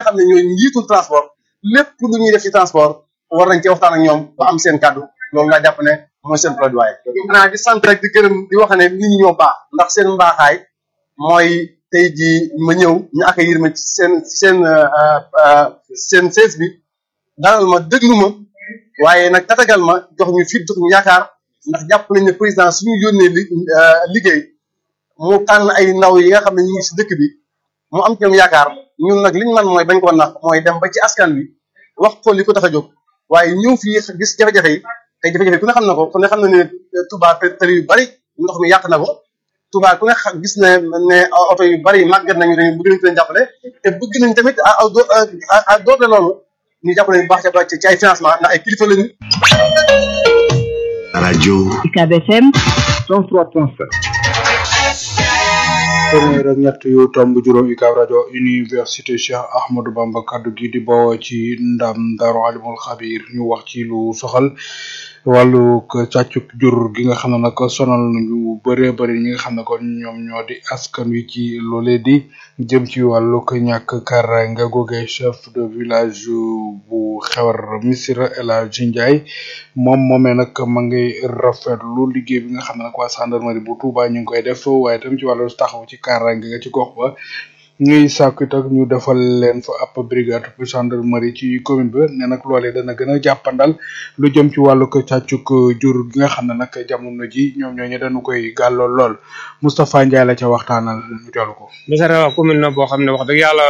xam ne ñooy njiitul transport lépp lu ñuy def ci transport war nañ ci waxtaan ak ñoom ba am seen kàddu loolu laa jàpp ne mooy seen plaidoyer. xanaa di sant rek di gërëm di wax ne nit ñi ñoo baax ndax seen mbaaxaay mooy tey jii ma ñëw ñu accueillir ma ci seen seen seen sees bi dalal ma déglu ma waaye nag tatagal ma jox ñu fit jox ñu yaakaar ndax jàpp nañ ne président suñu yónnee li liggéey mu tànn ay ndaw yi nga xam ne ñu ngi si dëkk bi mu am ci ñoom yaakaar ñun nag liñ man mooy bañ ko nax mooy dem ba ci askan wi wax ko li ko tax a jóg waaye ñëw fii gis jafe-jafe yi te jafe-jafe yi ku ne xam na ko ku ne xam na ne Touba tali yu bari ndox mi yàq na ko Touba ku ne gis ne ne oto yu bari màggat nañu dañu bëgg nañ ko leen jàppale te bëgg nañ tamit à doole loolu ñu jàppale bu baax ci ay financement ndax ay kilifa lañu. rajo. UCAB FM 103.7. téeméer ak ñett yu tomb juróom UCAB rajo université Cheikh Ahmadou Bamba kaddu gi di bawoo ci ndam Daaru Alimul Xabir ñu wax ci lu soxal wàllu càccuk jur gi nga xam ne nag sonal nañu bëree bëri ñi nga xam ne kon ñoom ñoo di askan wi ci loolee di jëm ci wàllu ñàkk kaaraange googee chef de village bu xewar Missirah El Hadji Ndiaye moom moomee nag ma ngay rafetlu liggéey bi nga xam ne nag waa gendarmerie bu Touba ñu ngi koy def waaye tam ci wàllu taxaw ci kaaraange nga ci gox ba ñuy sàkku it ñu defal leen fa ab brigade bu gendarmerie ci commune ba ne nag loolee dana gën a jàppandal lu jëm ci wàllu ko càccuk jur gi nga xam ne nag jamono ji ñoom ñooñu dañu koy gàllool lool Moustapha Ndiaye la ca waxtaanal ñu teelu ko. Missirah commune na boo xam ne wax dëgg yàlla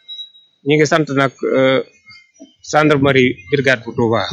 ñi ngi sant nag gendarmerie brigade bu Touba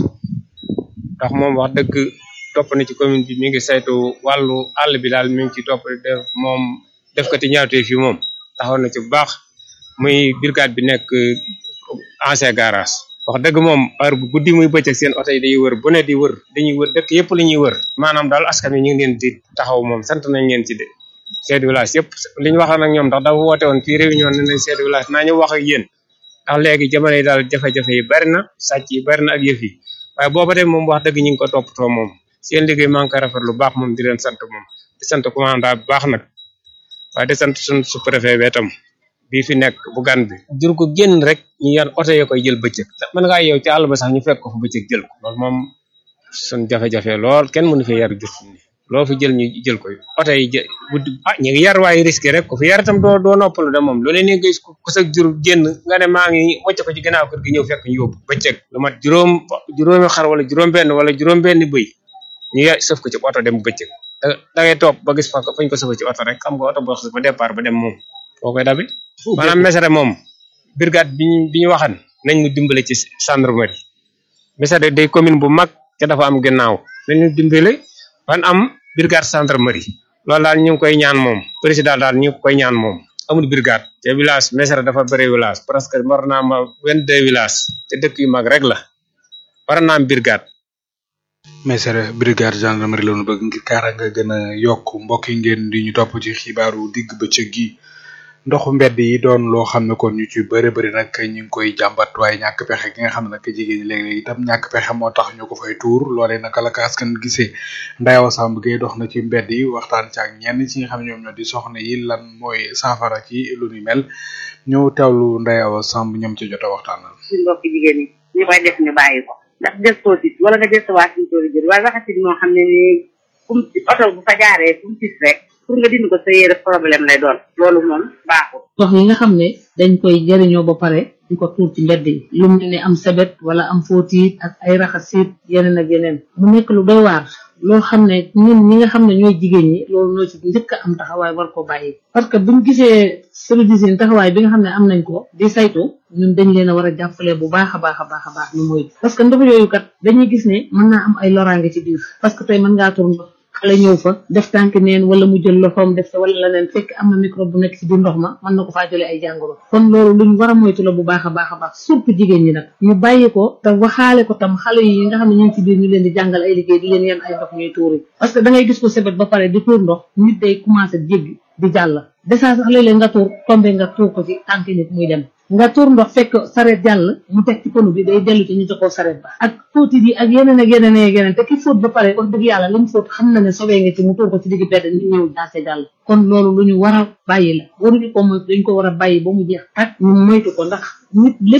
ndax moom wax dëgg topp na ci commune bi mi ngi saytu wàllu àll bi daal mi ngi ci topp def moom def ko ci ñaawtee fi moom taxaw na ci bu baax muy brigade bi nekk ancien garage wax dëgg moom heure bu guddi muy bëccëg seen oto yi day wër bu ne di wër dañuy wër dëkk yëpp la ñuy wër maanaam daal askan wi ñu ngi leen di taxaw moom sant nañ leen ci de chef de village yëpp li ñu waxoon ak ñoom ndax dafa woote woon fii réunion ne nañ chef de village naa ñu wax ak yéen ndax léegi jamono yi daal jafe-jafe yi bari na sàcc yi bari na ak yëf yi waaye booba de moom wax dëgg ñu ngi ko toppatoo moom seen liggéey maa ngi koy rafet lu baax moom di leen sant moom di sant commandant bu baax nag waaye di sant suñ sous-préfet bi itam bii fi nekk bu gan bi jur ko génn rek ñu yan oto ya koy jël bëccëg mën ngaa yow ci àll ba sax ñu fekk ko fa bëccëg jël ko loolu moom suñ jafe-jafe lool kenn mënu fi yar jur ni loo fi jël ñu jël ko oto yi jë guddi ah ñu ngi yar waaye risque rek ko fi yar itam doo doo noppalu de moom lu leen gis ku sa jur génn nga ne maa ngi wàcc ko ci gannaaw kër gi ñëw fekk ñu yóbbu bëccëg lu mat juróom juróomi xar wala juróom benn wala juróom benn bëy ñu ya sëf ko ci oto dem bëccëg da ngay toog ba gis fa fañ ko sëfa ci oto rek xam nga oto boo xas ba départ ba dem moom foo koy dabi maanaam Missirah moom brigade bi ñu bi ñu waxan nañ ñu dimbale ci gendarmerie Missirah day commune bu mag te dafa am gannaaw nañ ñu dimbale ban am brigade gendarmerie loolu daal ñu ngi koy ñaan moom président daal ñu ngi koy ñaan moom amul brigade te village Missirah dafa bëri village presque war naa ma vingt-deux village te dëkk yu mag rek la war naa am brigade Missirah brigade gendarmerie la ñu bëgg ngir kaaraange gën a yokk mbokk yi ngeen di ñu topp ci xibaaru digg bëccëg gi ndoxu mbedd yi doon loo xam ne kon ñu ci bëri bëri nag ñu ngi koy jàmbat waaye ñàkk pexe gi nga xam ne nag jigéen ñi léeg-léeg itam ñàkk pexe moo tax ñu ko fay tuur loolee naka la ko askan gisee Ndayaw Samb Gueye dox na ci mbedd yi waxtaan ci ak ñenn ci nga xam ne ñoom ñoo di soxna yi lan mooy saafara ci lu ni mel ñëw teewlu Ndayaw Samb ñoom ci jot a waxtaanal. suñu mbokk jigéen ñi ñu koy def ñu bàyyi ko ndax gëstoo tit wala nga gëstoo waa suñu tool jël waaye waxasit moo xam ne ni kum oto bu fa jaaree fu mu tis rek pour nga dindi ko sa yére problème lay doon loolu moom baaxul ndox yi nga xam ne dañ koy jëriñoo ba pare di ko tuur ci mbedd yi lu mel ne am sebet wala am fóotiit ak ay raxasit yeneen ak yeneen mu nekk lu doy waar loo xam ne ñun ñi nga xam ne ñooy jigéen ñi loolu ñoo ci njëkk a am taxawaay war ko bàyyi parce que buñ gisee service d'hygiène taxawaay bi nga xam ne am nañ ko di saytu ñun dañ leen a war a jàppale bu baax a baax a baax a baax ñu moytu parce que ndox yooyu kat dañuy gis ne mën naa am ay loraange ci biir parce que tey mën ngaa tur ndox xale ñëw fa def tànk neen wala mu jël loxoom def te wala leneen fekk am na microbe bu nekk ci biir ndox ma mën na ko faa jëlee ay jàngoro kon loolu luñ war a moytu la bu baax a baax a baax surtout jigéen ñi nag ñu bàyyi ko te waxaale ko tam xale yi nga xam ne ñu ngi ci biir ñu leen di jàngal ay liggéey di leen yan ay ndox ñuy tuuri parce que da ngay gis ko sebet ba pare di tuur ndox nit day commencé jéggi di jàll desaa sax léeg-léeg nga tuur tombe nga tuur ko ci tànk nit muy dem nga tuur ndox fekk sareet jàll mu teg ci ponu bi day dellu ci ñu joxoo sareet ba ak fóoti yi ak yeneen ak yeneen ak yeneen te ki fóot ba pare wax dëgg yàlla li mu fóot xam na ne sobee nga ci mu tuur ko ci digg bedd nit ñëw jaase jàll kon loolu lu ñu war a bàyyi la waruñu ko moytu dañ ko war a bàyyi ba mu jeex ak ñu moytu ko ndax nit lépp